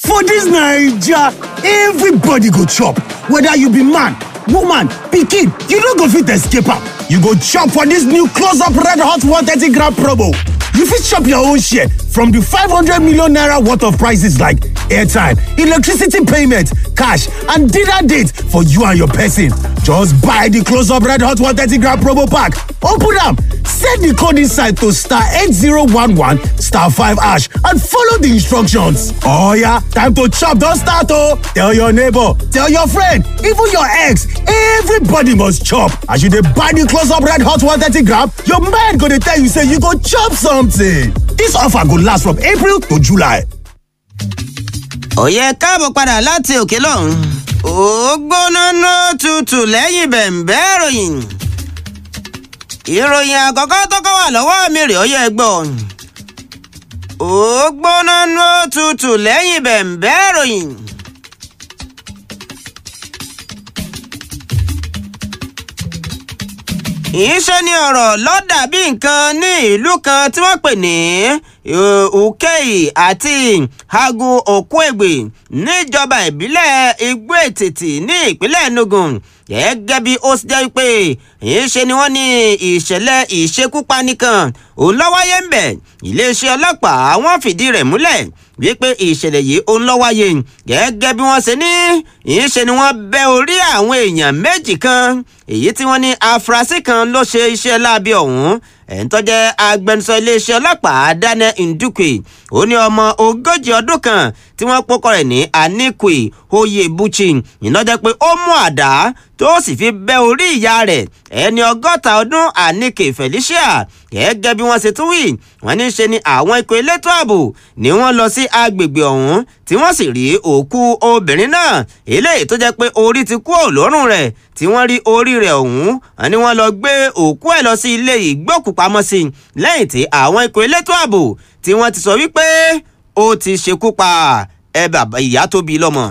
For dis Naija, everybody go chop, whether you be man, woman, pikin, you no go fit escape am. You go chop for dis new close up red hot 130 gram promo. You fit chop your own share from di 500 million naira worth of prices like airtime, electricity payment, cash and dinner date for you and your person. Just buy di close up red hot 130 gram promo pack, open am, set di code inside to star 8011 star 5 hash and follow di instructions. Oh yeah, time to chop don start oh! Tell your neighbor, tell your friend, even your ex, everybody must chop. As you dey buy di close up red hot 130 gram, your mind go dey tell you say you go chop something. Dis offer go last from April to July. òye káàbọ̀ padà láti òkè lọ́hùn. ó gbóná ná tutù lẹ́yìn bẹ̀m̀bẹ́ ìròyìn. ìròyìn àkọ́kọ́ tó kọ́ wà lọ́wọ́ mi rè ó yẹ gbọ́. ó gbóná ná tutù lẹ́yìn bẹ̀m̀bẹ́ ìròyìn. ìṣe ni ọ̀rọ̀ lọ́dà bí nǹkan ní ìlú kan tí wọ́n pè ní ukei àti hagu okwegbe níjọba ìbílẹ̀ igbó ètìtì ní ìpínlẹ̀ enugu gẹ́gẹ́ bí ó ṣe jẹ́ pé ìṣe ni wọ́n ní ìṣẹ̀lẹ̀ ìṣekúpani kan òun ló wáyé ń bẹ̀ iléeṣẹ́ ọlọ́pàá wọ́n fìdí rẹ̀ múlẹ̀ wípé ìṣẹ̀lẹ̀ yìí òun ló wáyé gẹ́gẹ́ bí wọ́n ṣe ní ìṣe ni wọ́n bẹ́ orí àwọn èèyàn méjì kan èyí tí wọ́n ní afurasí kan ló ṣe iṣẹ́ láabi ọ̀hún ẹ̀ń tó jẹ́ agbẹnusọ iléeṣẹ́ ọlọ́pàá daniel ndukwe ó ní ọmọ ogójì ọdún kan tí wọ́n pọ́kọ rẹ̀ ní anikwe oyebuchi ìnájẹ́ pé ó mú àdá tó sì fi bẹ́ orí ìyá rẹ̀ ẹni ọgọ́ta ọdún anike felicia gẹ́gẹ́ bí wọ́n ṣe tún wí wọ́n ní ṣe ni àwọn ikọ̀ elétò ààbò ni wọ́n lọ sí agbègbè ọ̀hún tí wọ́n sì rí òkú obìnrin náà eléyìí tó jẹ́ pé orí ti kú òlórùn rẹ̀ tí wọ́n rí orí rẹ̀ ọ̀hún ni wọ́n lọ gbé òkú ẹ̀ lọ sí ilé ìgbókùpamọ́sí lẹ́yìn tí àwọn ikọ̀ elétò ààbò tí wọ́n ti sọ wípé ó ti ṣekú pa ẹ bàbá ìyá tó bí lọ́mọ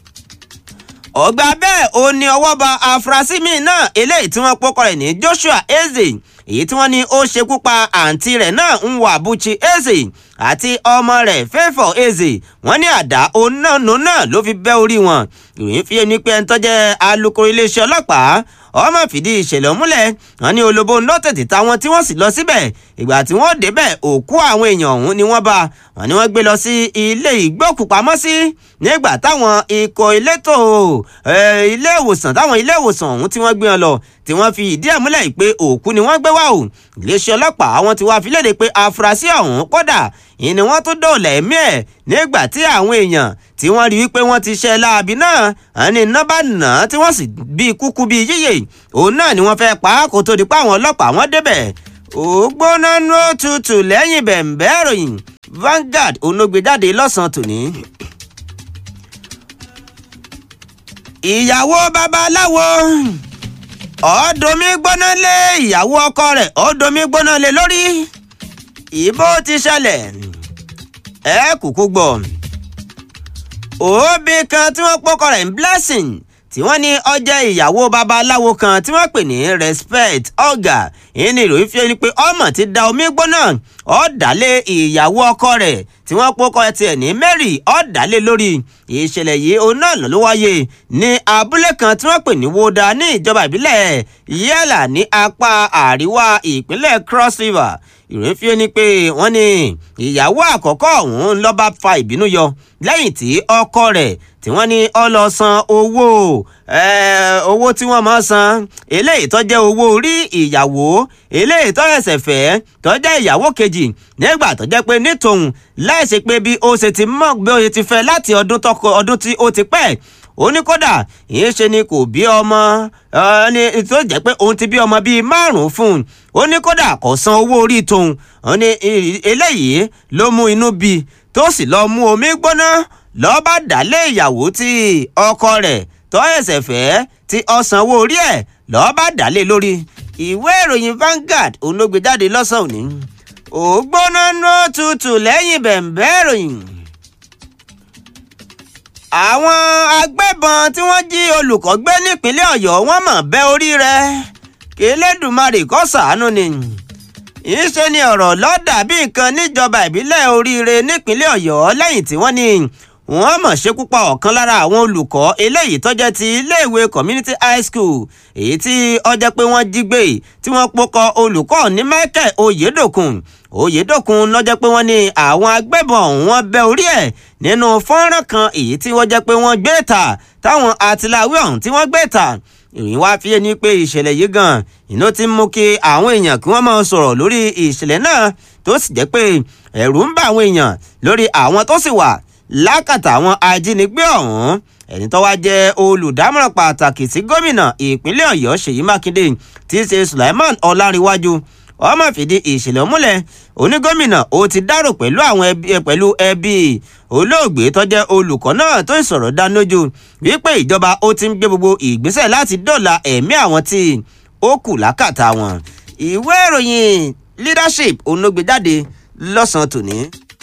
ọgbà bẹ́ẹ̀ ó ní ọwọ́ ba afurasí míì náà eléyìí tí wọ́n pọ́kọ rẹ̀ ní joshua eze èyí tí wọ́n ní ó ṣekú pa àǹtí rẹ̀ náà ń wà buchi eze àti ọmọ rẹ̀ fẹ́fọ̀ eze wọ́n ní àdá onáno náà ló fi bẹ́ orí wọn ìròyìn fi ẹni pé ẹni tó jẹ́ alukoro iléeṣẹ́ ọlọ́pàá ọmọ fìdí ìṣẹ̀lẹ̀ múlẹ̀ wọn ní olóbó ńlọ tètè táwọn tí wọ́n sì lọ síbẹ̀ ìgbà tí wọ́n débẹ̀ òkú àwọn èèyàn ọ̀hún ni wọ́n bá wọn ni wọ́n gbé lọ sí ilé ìgbókùpamọ́sí nígbà táwọn ikọ̀ elétò ilé ìwòsàn táwọn ilé ìwòsàn ọ̀hún tí wọ́n gbé wọn lọ tí wọ́n fi ìdí ẹ̀ múlẹ̀ pé òkú ni wọ́n gbé wá o iléeṣẹ́ ọlọ́pàá wọn ti wá fi léde pé afurasí ọ̀hún kódà ìní wọ́n tún dòòlà ẹ̀mí ẹ̀ nígbà tí àwọn èèyàn tí wọ́n rí wípé wọ́n ti ṣe láabi náà àní iná bá nà án tí wọ́n sì bí kúkú bí yíyè òun náà ni wọ́n fẹ́ pa á kó tó di pa àwọn ọlọ́pàá wọn débẹ̀ ògbóná nú tutù lẹ́yìn bẹ̀m̀bẹ́ ìròyìn Vanguard onógbèjáde lọ́sàn-án tòní. ìyàwó babaláwo ọ̀ọ́dúnmí gbóná lé ìyàwó ọkọ rẹ̀ ọ̀ọ́dúnmí gbóná lé lórí ìbò ti ṣẹlẹ̀ ẹ kúkú gbọ́ òbí kan tí wọ́n pọ́kọ rẹ̀ ń blessing tí wọ́n ní ọjọ́ ìyàwó babaláwo kan tí wọ́n pè ní respect ọ̀gá ìní ìròyìn fi ẹni pé ọmọ ti da omi gbóná ọ̀dàlẹ̀ ìyàwó ọkọ rẹ̀ tí wọ́n pọ́kọ tiẹ̀ ní Mary ọ̀dàlẹ̀ lórí ìṣẹ̀lẹ̀ yìí òun náà ló wáyé ní abúlé kan tí wọ́n pè ní Woda ní ìjọba ìbílẹ̀ Yẹ́là ní apá àríwá ìpínlẹ̀ Cross River ìròyìn fi ni pé wọ́n ní ìyàwó àkọ́kọ́ ọ̀hún ló bá fa ìbínú yọ lẹ́yìn tí ọkọ rẹ̀ tí wọ́n ní ó lọ san owó owó tí wọ́n máa san eléyìí tó jẹ́ owó orí ìyàwó eléyìí tó ẹsẹ̀ fẹ́ tó jẹ́ ìyàwó kejì nígbà tó jẹ́ pé nítòun láìsí pé bí ó ṣe ti mọ̀ bí ó ṣe ti fẹ́ láti ọdún tọkọ ọdún tí ó ti pẹ́ ó ní kódà ìyẹn ṣe ni kò bí ọmọ ẹni tó jẹ́ pé òun ti bí ọmọ bíi márùn-ún fún un ó ní kódà kò san owó orí tóun ó ní eléyìí ló mú inú bí tó sì lọ mú omi gbóná lọ́ọ́ bá dálé ìyàwó tí ọkọ rẹ̀ tó ẹ̀sẹ̀ fẹ́ tí ó sanwó orí ẹ̀ lọ́ọ́ bá dálé lórí ìwé ìròyìn Vanguard òun ló gbé jáde lọ́sàn-án òní ògbóná nú tutù lẹ́yìn bẹ̀m̀bẹ́ ìròyìn àwọn agbébọn tí wọ́n jí olùkọ́ gbé nípínlẹ̀ ọ̀yọ́ wọ́n mọ̀ bẹ́ orí rẹ̀ kí elédùnmarè kó ṣàánú ni ìṣe ni ọ̀rọ̀ lọ́dà bí nǹkan níjọba ìbílẹ̀ oríire nípínlẹ̀ ọ̀yọ́ lẹ́yìn tí wọ́n ní wọ́n mọ̀ ṣekú pa ọ̀kan lára àwọn olùkọ́ eléyìí tó jẹ́ ti iléèwé community high school èyí tí ó jẹ́ pé wọ́n jí gbé tí wọ́n pokọ olùkọ́ ní michael oyedokun oyedokun ló jẹ́ pé wọ́n ní àwọn agbébọn ọ̀hún wọ́n bẹ́ orí ẹ̀ nínú fọ́nrán kan èyí tí wọ́n jẹ́ pé wọ́n gbé ta táwọn àtìláwí ọ̀hún tí wọ́n gbé ta ìròyìn wá fi ní pé ìṣẹ̀lẹ̀ yìí gan iná ti mú kí àwọn èèyàn kí wọ́n máa sọ̀rọ̀ lórí ìṣẹ̀lẹ̀ náà tó sì jẹ́ pé ẹ̀rù ń bà àwọn èèyàn lórí àwọn tó sì wà lákàtà àwọn ajínigbé ọ̀hún ẹni tó wá jẹ́ olùdámọ̀ràn pàtàkì sí gómìnà ìpínlẹ̀ ọ̀yọ́ ṣèyí mákindé tí í ṣe sulaiman ọlárinwájú ọmọ fìdí ìṣẹ̀lẹ̀ múlẹ̀ onígómìnà ó ti dárò pẹ̀lú àwọn ẹbí pẹ̀lú ẹbí olóògbé tó jẹ́ olùkọ́ náà tó ìsọ̀rọ̀ dánilójú wípé ìjọba ó ti ń gbé gbogbo ìgbésẹ̀ láti dóòlà ẹ̀mí àwọn tí ó kù lákàtà wọn ìwé ìròyìn leadership onógbèjáde lọ́sàn-án tòní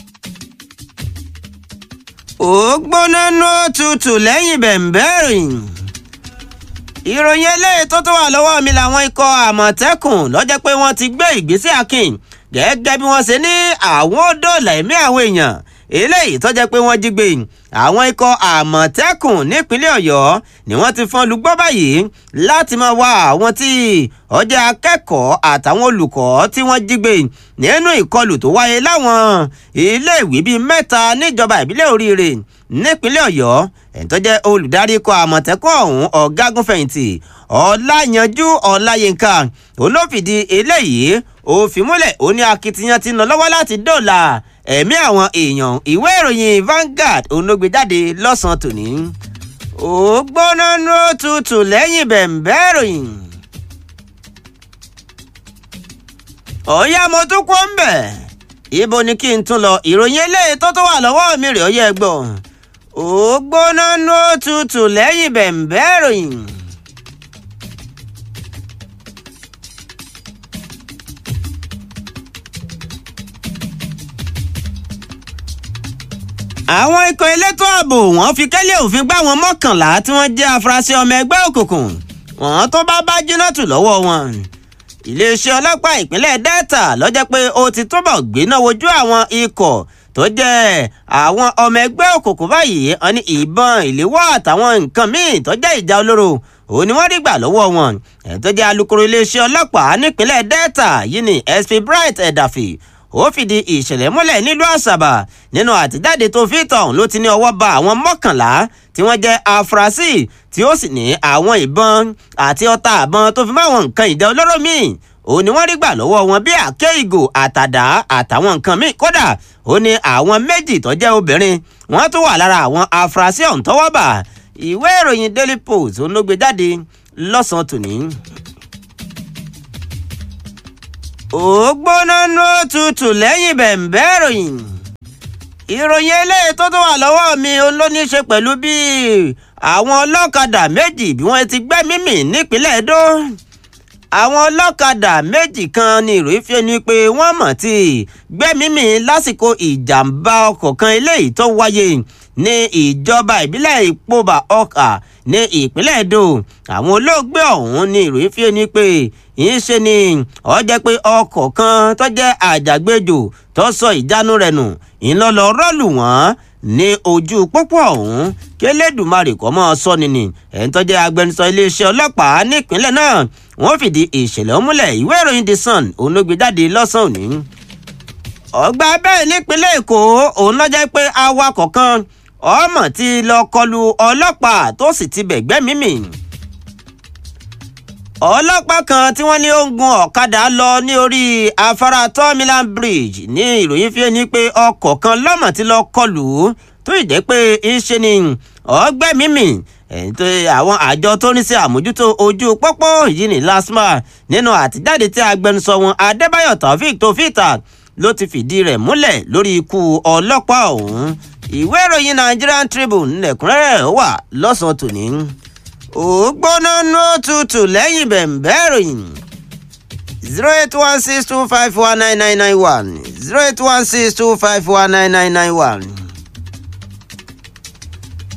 ó gbóná ní òtútù lẹ́yìn bẹ̀m̀bẹ́rìn ìròyìn eléyìí tó tó wà lọ́wọ́ mi làwọn ikọ̀ àmọ̀tẹ́kùn lọ́jọ́ pé wọ́n ti gbé ìgbésẹ̀ akin gẹ́gẹ́ bí wọ́n ṣe ní àwọn dóòlà ẹ̀mí àwọn èèyàn eléyìí tó jẹ́ pé wọ́n jí gbé àwọn ikọ̀ àmọ̀tẹ́kùn nípínlẹ̀ ọ̀yọ́ ni wọ́n ti fọ́n lùgbọ́ báyìí láti máa wá àwọn tí ọjà akẹ́kọ̀ọ́ àtàwọn olùkọ́ tí wọ́n jí gbé nínú ìkọlù tó wáyé láwọn iléèwé bíi mẹ́ta níjọba ìbílẹ̀ oríire nípínlẹ̀ ọ̀yọ́ ẹni tó jẹ́ olùdarí ikọ̀ àmọ̀tẹ́kùn ọ̀hún ọ̀gágunfẹ̀yìntì ọláyanjú ọláyínká olófìdí eléyìí òfin múlẹ̀ ó ní akitiyan ti ń lọ lọ́wọ́ láti dóòlà ẹ̀mí àwọn èèyàn ìwé ìròyìn Vanguard onógbèjáde lọ́sàn-án tòní. ó gbóná ní òtútù lẹ́yìn bẹ̀m̀bẹ́ ìròyìn. ọ̀yá mo tún kó ń bẹ̀. ibo ni kí n tún lọ ìròyìn eléyìí tó tó wà lọ́wọ́ mi rè ọyẹ́ gbọ́. ó gbóná ní òtútù lẹ́yìn bẹ̀m̀bẹ́ ìròyìn. àwọn ikọ̀ elétò ààbò wọ́n fi kẹ́lẹ́ òfin gbá wọn mọ́kànlá tí wọ́n jẹ́ afurasí ọmọ ẹgbẹ́ òkùnkùn wọ́n tó bá bá jìnnàtù lọ́wọ́ wọn. iléeṣẹ́ ọlọ́pàá ìpínlẹ̀ delta lọ́jọ́ pé ó ti túbọ̀ gbéná wojú àwọn ikọ̀ tó jẹ́ àwọn ọmọ ẹgbẹ́ òkùnkùn báyìí wọn ní ìbọn ìléwọ́ àtàwọn nǹkan míì tó jẹ́ ìjà olóró òun ni wọ́n rí gbà lọ́wọ́ wọn ẹ̀ tó jẹ́ alukoro iléeṣẹ́ ọlọ́pàá nípínlẹ̀ delta yìí ni sp bright ẹ̀dàfì ó fìdí ìṣẹ̀lẹ̀ múlẹ̀ nílùú àṣàbà nínú àtijáde tó fi tọ̀hún ló ti ní ọwọ́ ba àwọn mọ́kànlá tí wọ́n jẹ́ afurasí tí ó sì ní àwọn ìbọn àti ọta àbọn tó fi máwọn nǹkan ìjà olóró míì ó ní wọ́n rí gbà lọ́wọ́ wọn bí àké ìgò àtàdá àtàwọn nǹkan míì kódà ó ní àwọn méjì tó jẹ́ obìnrin wọ́n tún wà lára àwọn afurasí ọ̀hún tọ́wọ́ bà ìwé ìròyìn daily post ó ló gbé jáde lọ́sàn-án tòní ó gbóná ní òtútù lẹ́yìn bẹ̀m̀bẹ́ ìròyìn ìròyìn eléyìí tó tó wà lọ́wọ́ mi ló ní í ṣe pẹ̀lú bí àwọn ọlọ́kadà méjì bí wọ́n ti gbẹ́mí mì nípínlẹ̀ Ẹdó àwọn ọlọ́kadà méjì kan ní ìròyìn fi ni pé wọ́n mọ̀ tí gbẹ́mí mì lásìkò ìjàmbá ọkọ̀ kan eléyìí tó wáyé ní ìjọba ìbílẹ̀ ìpóbà ọkà ní ìpínlẹ̀ Ẹdó àwọn olóògbé ọ̀hún ní ìròyìn fi ni pé yìí ṣe ni ó jẹ́ pé ọkọ̀ kan tó jẹ́ àjàgbéjò tó sọ ìjánu rẹ̀ nù ńlọlọ rọ́ọ̀lù wọ́n ní ojú pópó ọ̀hún kélédùmarè kọ́ mọ́ sọ́ni ni ẹ̀ń tó jẹ́ agbẹnusọ iléeṣẹ́ ọlọ́pàá nípínlẹ̀ náà wọ́n fìdí ìṣẹ̀lẹ̀ múlẹ̀ ìwé ìròyìn The Sun òun ló gbé jáde lọ́sàn-án òní. ọgbà bẹ́ẹ̀ nípínlẹ̀ Èkó òun ló jẹ́ pé awakọ̀ kan ọmọ ti lọ kọlu ọlọ́pàá tó sì ti bẹ̀gbẹ́ mímì ọlọ́pàá kan tí wọ́n ní ó ń gun ọ̀kadà lọ ní orí afárá tọ́mílán bridge ní ìròyìn fi ní pé ọkọ̀ kan lọ́mọ tí lọ kọlù ú tó ì jẹ́ pé iṣẹ́ ni ọgbẹ́ mímì àwọn àjọ tó ní sí àmójútó ojú pópó yìí ní lasma nínú àtijáde tí agbẹnusọ wọn adébáyọ̀ taofik tó fìtà ló ti fìdí rẹ̀ múlẹ̀ lórí ikú ọlọ́pàá ọ̀hún ìwé ìròyìn Nigerian Tribune lẹ́kùnrẹ́rẹ́ wà lọ́sàn-án tòní ó gbóná ní òtútù lẹ́yìn bẹ̀m̀bẹ́ ìròyìn zero eight one six two five one nine nine nine one zero eight one six two five one nine nine nine one.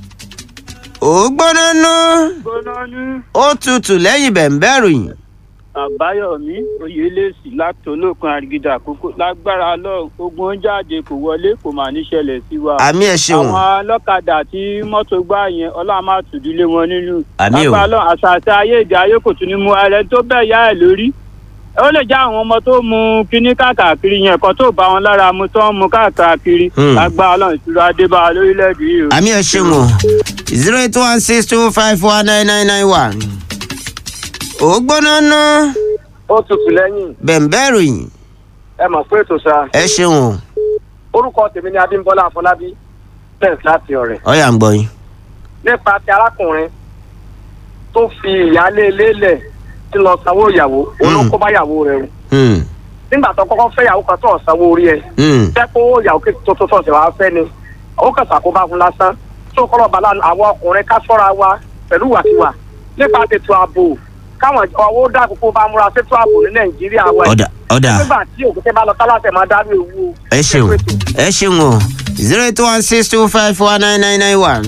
ó gbóná ní ó tutù lẹ́yìn bẹ̀m̀bẹ́ ìròyìn àbáyọmí oyèlẹsì láti olókun àrigidà àkókò lágbára lọ ogun jáde kò wọlé kò mà ní ṣẹlẹ̀ sí wa. àmì ẹ ṣeun àwọn ọlọ́kadà tí mọ́tò gbá yẹn ọlọ́run máa tùdílé wọn nínú. Àmì o. lágbára lọ àṣà àti ayé ìdí ayé kò tún ní mú ẹrẹ tó bẹ́ẹ̀ yá ẹ̀ lórí. ó lè já àwọn ọmọ tó mu kíní káàkiri yẹn kan tó bá wọn lára mu tó ń mu káàkiri. Hmm. lágbára lọ ìtura adébá lórílẹ̀‐èdè yìí o. àmì ẹ ṣeun o zero eight one six two five four nine nine nine one. ó gbóná ná ó tutù lẹ́yìn bẹ̀m̀bẹ̀ ròyìn ẹ mọ̀ pé ètò sa ẹ ṣeun o orúkọ tèmi ni adébọ́lá afọlábí bẹ́ẹ̀ láti ọ̀rẹ́ ọ̀yà ń gbọ́ yín. nípa ti arákùnrin tó fi ìyáálé ilé lẹ̀ tí lọ sanwó ìyàwó olóko bá ìyàwó rẹ̀ rù Hmm, nígbà tó kọ́kọ́ fẹ́ ìyàwó kan tó sanwó orí ẹ̀ hmm, jẹ́ kó ìyàwó kejì tó tó tọ̀sẹ̀ wá fẹ́ ni ó kàn sàkóbá fún lásán tó kọ́lọ̀ bàlá àwọn ọkùnrin ká sọ́ra wa pẹ̀lú wàtiwà nípa tètò ààbò káwọn ọwọ́ dàkókò bá múra sétò ààbò ní nàìjíríà wa ọ̀dà ọ̀dà nígbà tí òkúté bá lọ tálàtẹ̀ máa dárú ewu o. ẹ ṣeun ẹ ṣeun o zero eight one six two five four nine nine nine one.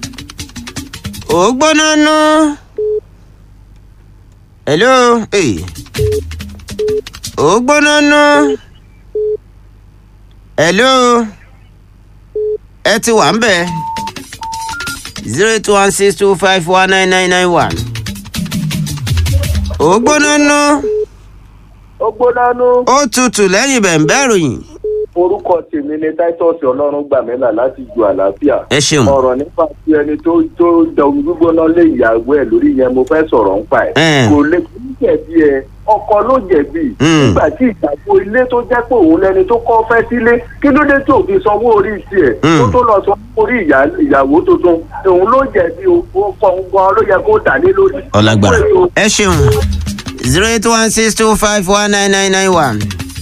ó gbóná ná. hello hey. ó gbóná ná. hello ẹ ti wà ń bẹ̀ zero eight one six two five four nine nine nine one. ó gbóná ná. ó gbóná nú. ó tutù lẹ́yìn bẹ̀ǹbẹ̀ ròyìn. orúkọ tèmi ni titus ọlọ́run gbàmílà láti ju àlàáfíà. ẹ ṣeun. ọ̀rọ̀ nípa ti ẹni tó tó da omi gbígbóná lé ìyàwó ẹ̀ lórí yẹn mo fẹ́ sọ̀rọ̀ ń pa ẹ̀. Ẹ̀. kò lè kí jẹ̀bi ẹ ọkọ ló jẹ̀bi. Mm. nígbà tí ìgbàgbọ́ ilé tó jẹ́ pé òun lẹni tó kọ́ fẹ́ sílé kí ló dé tó fi sanwó orí tiẹ̀ Mm. tó tó lọ sanwó orí ìyá- ìyàwó tuntun òun ló jẹ̀bi o ọkọ gan ló yẹ kó dà lé lórí. ọlágbára ẹ ṣeun zero eight one six two five one nine nine nine one.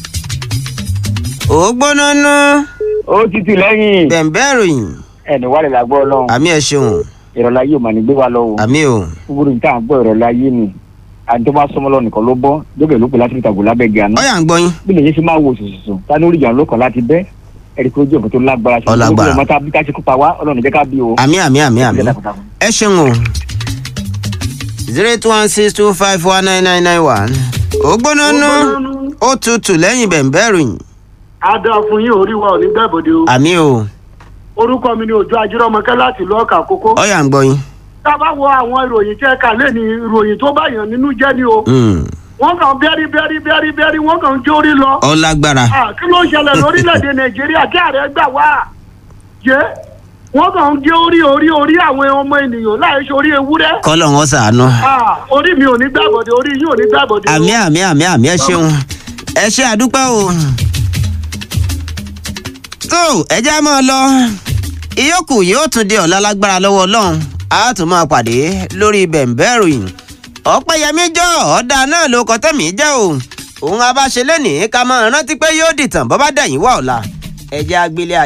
ó gbóná ná ó tutù lẹ́yìn bẹ̀ǹbẹ̀ ròyìn ẹni wà lè lágbọ́ ọlọ́run àmì ẹ ṣeun ìrọ̀lá yìí ò mà ní gbé wa lọ́wọ́ àmì o gbogbo níta à ń gbọ́ ìrọ̀lá yìí ni àti tó bá sọmọ lọ nìkan ló bọ́ jókè ló pè láti fi tàgò lábẹ́ gíga náà ọyà ń gbọ́ yín bí lèyìn fi máa wo sùsùsù ta ní oríjà ló kàn láti bẹ́ ẹ̀rí pé ojú ọ̀gbìn tó lágbára ṣe Ọlágbára. ọmọ tá a bí ká ṣe kópa wá ọlọ́run jẹ́ ká bí o. àmì àmì àmì àmì Ẹ dákun, dákun. ẹ ṣeun o zero eight one six two five one nine nine nine one. ó gbóná ná ó tutù lẹ́yìn bẹ̀ǹbẹ̀ ròyìn a dáa fún yín orí wa ò ní gbàbọdè o àmì o orúkọ mi ni òjò ajírọmọkẹ láti lọọkà kókó ọyà ń gbọ́ yín. tá a bá wo àwọn ìròyìn tẹ ká lé ní ìròyìn tó bá yàn nínú jẹ ni o Hmm, wọn kàn bẹrí bẹrí bẹrí bẹrí wọn kàn jórí lọ ọlágbára Ah, kí ló ń ṣẹlẹ̀ lórílẹ̀‐èdè nàìjíríà kí ààrẹ gbà wá jẹ́ wọ́n kàn ń gé orí orí orí àwọn ọmọ ènìyàn láì ṣe orí ewúrẹ́ kọ́lọ̀ wọn sàánú. Ah, orí mi ò ní gbàbọdè orí yín ò ní gbàbọdè o. àmì àmì àmì àmì ẹ ṣeun ẹ ṣe àdúpẹ́ o. tó ẹ já máa lọ ìyókù yóò tún di ọ̀la lágbára lọ́wọ́ ọlọ́run a tún máa pàdé lórí bẹ̀ǹbẹ̀ ìròyìn ọ̀pẹ̀yẹmí jọ ọ̀dà náà ló kọ́ tẹ̀mí jẹ́ o òun abáṣe lẹ́nìí ká máa rántí pé yóò dìtàn bọ́ bá dẹ̀yìn wá ọ̀la ẹ jẹ́ agbélé